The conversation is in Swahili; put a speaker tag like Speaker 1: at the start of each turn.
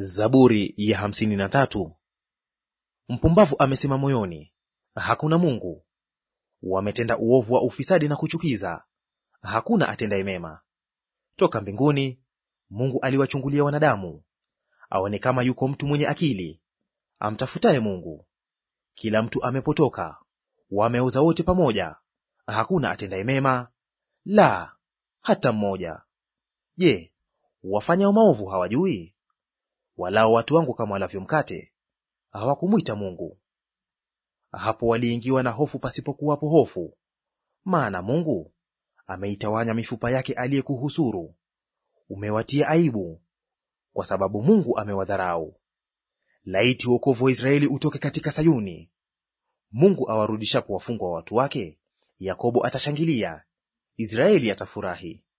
Speaker 1: Zaburi ya hamsini na tatu. Mpumbavu amesema moyoni, hakuna Mungu. Wametenda uovu wa ufisadi na kuchukiza, hakuna atendaye mema. Toka mbinguni Mungu aliwachungulia wanadamu, aone kama yuko mtu mwenye akili, amtafutaye Mungu. Kila mtu amepotoka, wameoza wote pamoja, hakuna atendaye mema, la hata mmoja. Je, wafanyao maovu hawajui? Walao watu wangu kama walavyo mkate, hawakumwita Mungu. Hapo waliingiwa na hofu pasipokuwapo hofu, maana Mungu ameitawanya mifupa yake aliyekuhusuru. Umewatia aibu, kwa sababu Mungu amewadharau. Laiti wokovu wa Israeli utoke katika Sayuni! Mungu awarudishapo wafungwa wa watu wake, Yakobo atashangilia, Israeli atafurahi.